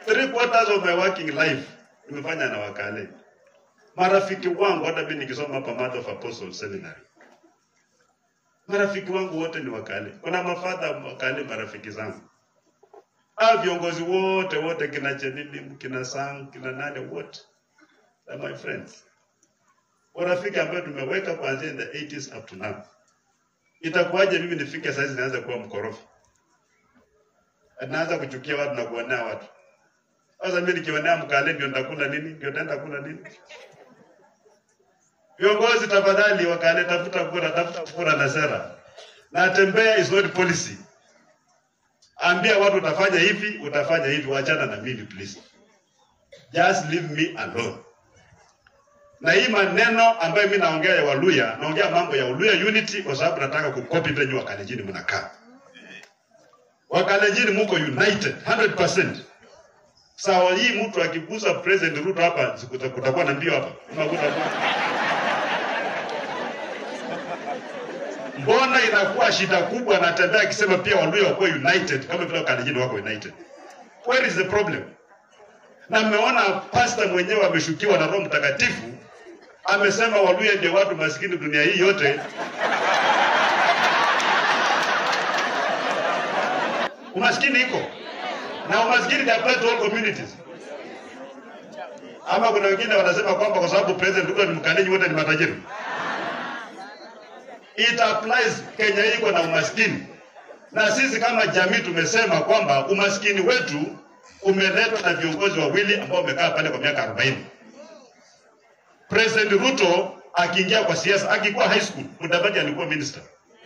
three quarters of my working life nimefanya na wakale. Marafiki wangu hata mimi nikisoma hapa Mother of Apostles Seminary, marafiki wangu wote ni wakale. Kuna mafadha wakale marafiki zangu, ah, viongozi wote wote, kina Chenini, kina Sang, kina nane, wote are my friends, warafiki ambayo tumeweka kuanzia in the 80s up to now. Itakuwaje mimi nifike saizi naanza kuwa mkorofi, naanza kuchukia watu na kuonea watu sasa mimi nikionea mkale ndio nitakula nini? Ndio nitaenda kula nini? Viongozi tafadhali, wakale, tafuta kura, tafuta kura na sera, na tembea is not policy. Ambia watu utafanya hivi, utafanya hivi, wachana na mimi please, just leave me alone. Na hii maneno ambayo mimi naongea ya Waluya, naongea mambo ya Waluya unity kwa sababu nataka kukopi vile nyinyi Wakalenjini mnakaa. Wakalenjini muko united 100%. Sawa, hii mtu akigusa President Ruto hapa sikuta- kutakuwa na mbio hapa. Unakuta mbona inakuwa shida kubwa, anatembea akisema pia Waluya wakuwa united kama vile Wakalenjin wako united. Where is the problem? Na mmeona pasta mwenyewe ameshukiwa na Roho Mtakatifu, amesema Waluya ndio watu maskini dunia hii yote. Umaskini iko na umaskini ni apply to all communities. Ama kuna wengine wanasema kwamba kwa sababu President Ruto ni Mkalenjin wote ni matajiri. It applies Kenya hii iko na umaskini, na sisi kama jamii tumesema kwamba umaskini wetu umeletwa na viongozi wawili ambao wamekaa pale kwa miaka 40. President Ruto akiingia kwa siasa, akikuwa high school, Mudavadi alikuwa minister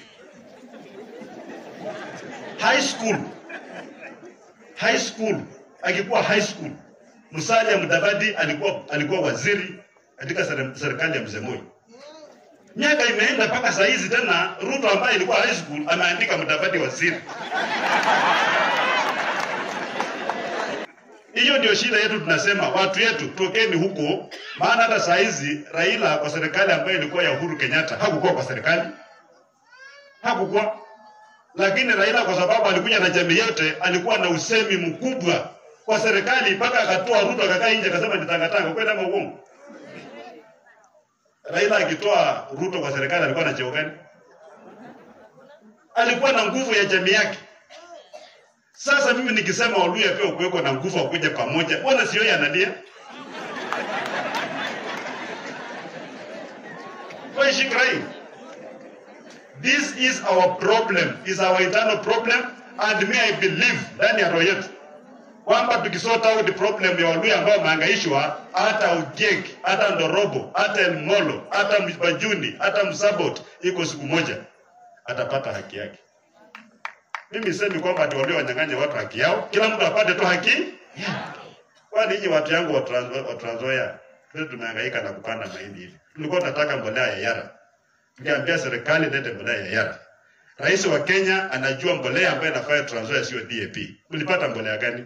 high school high school akikuwa high school Musalia Mudavadi alikuwa alikuwa waziri katika sere- serikali ya Mzee Moi. Miaka imeenda mpaka saa hizi tena Ruto ambaye ilikuwa high school ameandika Mudavadi waziri. Hiyo ndio shida yetu, tunasema watu yetu tokeni huko, maana hata saa hizi Raila kwa serikali ambayo ilikuwa ya Uhuru Kenyatta hakukuwa kwa serikali, hakukuwa lakini Raila kwa sababu alikuja na jamii yote, alikuwa na usemi mkubwa kwa serikali, mpaka akatoa Ruto akakaa nje akasema ni tangatanga. Kweli ama uongo? Raila akitoa Ruto kwa serikali alikuwa na cheo gani? Alikuwa na nguvu ya jamii yake. Sasa mimi nikisema Waluya pia kuweko na nguvu wakuja pamoja, mbona sio yeye analia? Why is she crying? This is our problem, is our internal problem and me I believe ndani ya roho yetu kwamba tukisort out the problem ya Waluya ambao wamehangaishwa, hata Ujek, hata Ndorobo, hata Molo, hata Mbajuni, hata Msabot, iko siku moja atapata haki yake. Mimi semi kwamba ati Waluya wanyang'anye watu haki yao, kila mtu apate tu haki yake. Kwani nyinyi watu yangu wa Trans- wa Trans Nzoia, sisi tumehangaika na kupanda mahindi hivi, tulikuwa tunataka mbolea ya Yara tukiambia serikali lete mbolea ya Yara. Rais wa Kenya anajua mbolea ambayo inafanya Trans Nzoia sio DAP. Mlipata mbolea gani?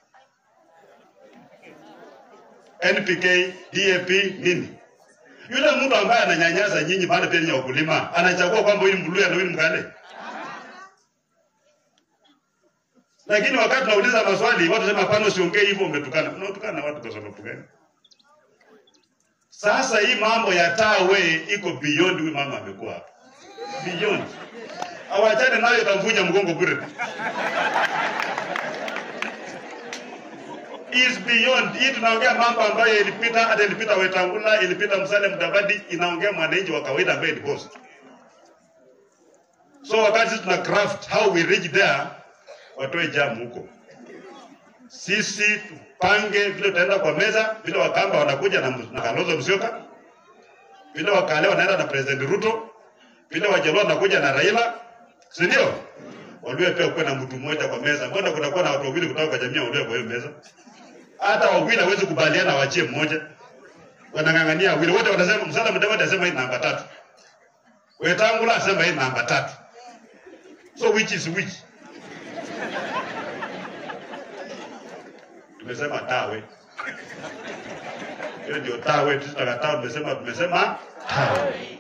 NPK, DAP, nini? Yule mtu ambaye ananyanyasa nyinyi bado pia nyinyi wakulima, anachagua kwamba huyu Mluya na huyu Mkale. Lakini wakati tunauliza maswali, watu sema hapana, usiongee hivyo, umetukana. Unatukana watu kwa sababu gani? Sasa hii mambo ya tawe iko beyond huyu mama amekuwa hapa. Beyond. Awachane nayo itamvunja mgongo bure. Is beyond. Hii tunaongea mambo ambayo ilipita hata ilipita Wetangula, ilipita Musalia Mudavadi, inaongea mwananchi wa kawaida ambaye ni boss. So wakati sisi tuna craft how we reach there, watoe jamu huko. Sisi tupange vile tutaenda kwa meza, vile Wakamba wanakuja na, na Kalonzo Musyoka, vile Wakale wanaenda na President Ruto, vile Wajaluo wanakuja na Raila, si ndio? Waluya pia kuwe na mtu mmoja kwa meza. Mbona kunakuwa na watu wawili kutoka kwa jamii ya Waluya kwa hiyo meza? Hata wawili hawezi kubaliana waachie mmoja. Wanang'ang'ania wawili wote wanasema Musalia Mudavadi asema hii namba tatu. Wetangula asema hii namba tatu. So which is which? Tumesema tawe. Hiyo ndio tawe, sisi tunakataa tumesema tumesema tawe.